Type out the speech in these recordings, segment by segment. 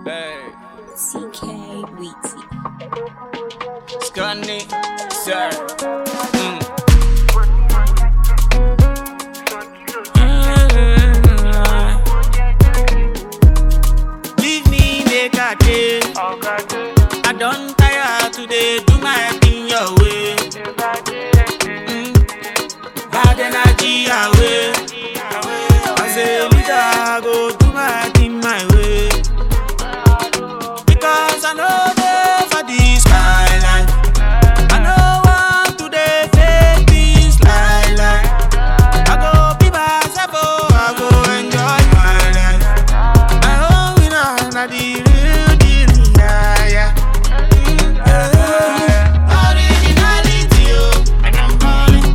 Hey, CK Weezy. Scunny, sir. Mm. Leave me make I dey. I don tire to dey do my thing your way. Mm. Bad energy away. As a leader, I go do my thing my way. Because I know dey for this kind life. I no want to dey fake this lie lie. I go be myself, oh, I go enjoy my life. My own winner, na the real deal, yeah, yeah. Mm, yeah. Originality, oh, and I'm calling.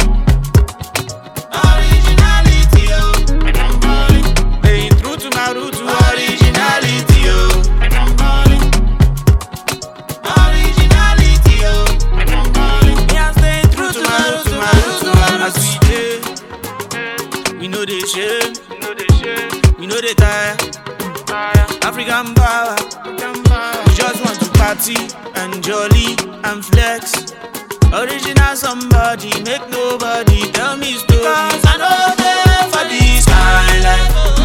Originality, oh, and I'm calling. Staying true to my roots, to originality, oh, and I'm calling. Originality, oh, and I'm calling. Me, I'm staying true to my roots, to my roots, to my roots. As we dey, we know they shame, we know they tire. African power, we just want to party and jolly and flex. Original somebody, make nobody tell me story. Cause I know they for this kind life.